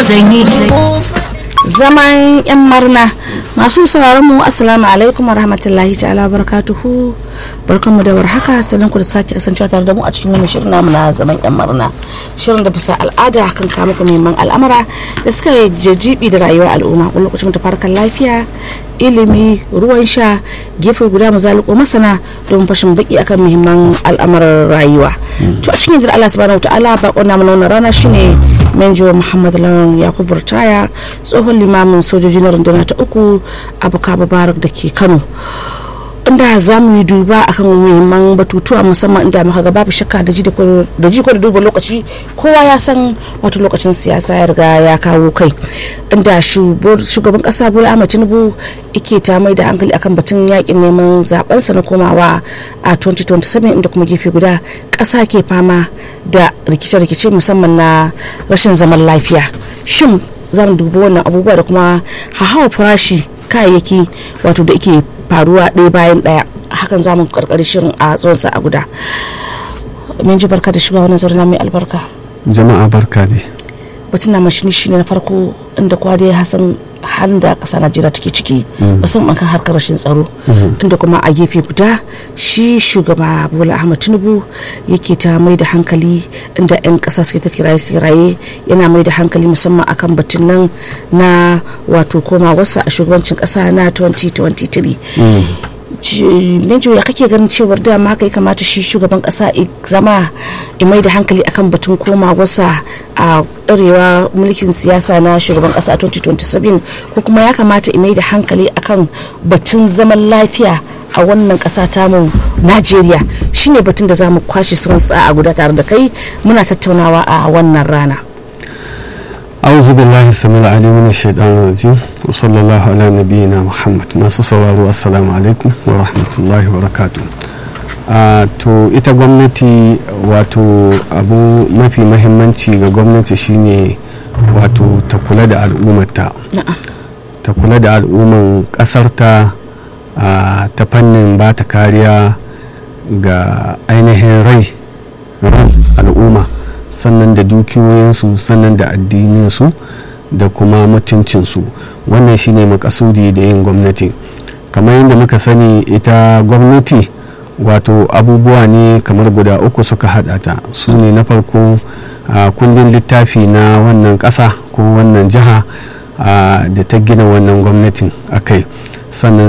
zanyi zaman yan marna masu sauraron mu assalamu alaikum wa rahmatullahi ta'ala barakatuhu barkanmu da warhaka sannan ku da sake kasancewa tare da mu a cikin wani shirin namu na zaman yan marna shirin da bisa al'ada kan kama ku neman al'amara da suka yi jajibi da rayuwar al'umma wani lokacin ta farkar lafiya ilimi ruwan sha gefe guda mu zaliko masana domin fashin baki akan muhimman al'amuran rayuwa to a cikin gidan Allah subhanahu wa ta'ala bakon namu na wannan rana shine menjo muhammad lawan yakubu ritaya tsohon limamin sojoji na rundunar ta uku abuka babarak da ke kano inda za mu yi duba akan muhimman batutuwa musamman inda muka ga babu shakka da ji ko da duba lokaci kowa ya san wato lokacin siyasa ya riga ya kawo kai inda shugaban kasa bola ahmed tinubu ike ta mai da hankali akan batun yakin neman zabensa na komawa a 2027 inda kuma gefe guda kasa ke fama da rikice-rikice musamman na rashin zaman lafiya shin za mu dubi wannan abubuwa da kuma hahawa farashi kayayyaki wato da ike faruwa ɗaya bayan ɗaya hakan za mu karkari shirin a tsawon a guda min ji barka da shiga wannan zaune mai albarka jama'a barka dai batun na mashini shine na farko inda kwa dai hasan halin da ƙasa najeriya take ciki musamman kan harkar rashin tsaro inda kuma a gefe guda shi shugaba bola ahmad tinubu yake ta mai da hankali inda 'yan ƙasa suke ta kiraye yana mai da hankali musamman akan batun nan na wato koma wasa a shugabancin ƙasa na 2023 Benjo ya kake ganin cewar dama kai kamata shi shugaban kasa zama mai da hankali akan batun koma wasa a ɗarewa mulkin siyasa na shugaban kasa 2027 ko kuma ya kamata mai da hankali akan batun zaman lafiya a wannan kasa tamu najeriya shine batun da za mu kwashe suwan a guda tare da kai muna tattaunawa a wannan rana auzu billahi samil ali min shaitan rajim wa sallallahu ala nabiyyina muhammad masu sauraro assalamu alaikum wa rahmatullahi wa barakatuh to ita gwamnati wato abu mafi mahimmanci ga gwamnati shine wato ta kula da al'ummarta ta kula da al'umman kasarta ta fannin ba ta kariya ga ainihin rai ran al'umma sannan da dukiyoyinsu sannan da addininsu da kuma mutuncinsu wannan shine makasudi da yin gwamnati kamar yadda muka sani ita gwamnati wato abubuwa ne kamar guda uku suka hada ta su ne na farko a kundin littafi na wannan ƙasa ko wannan jiha da ta gina wannan gwamnatin a kai sannan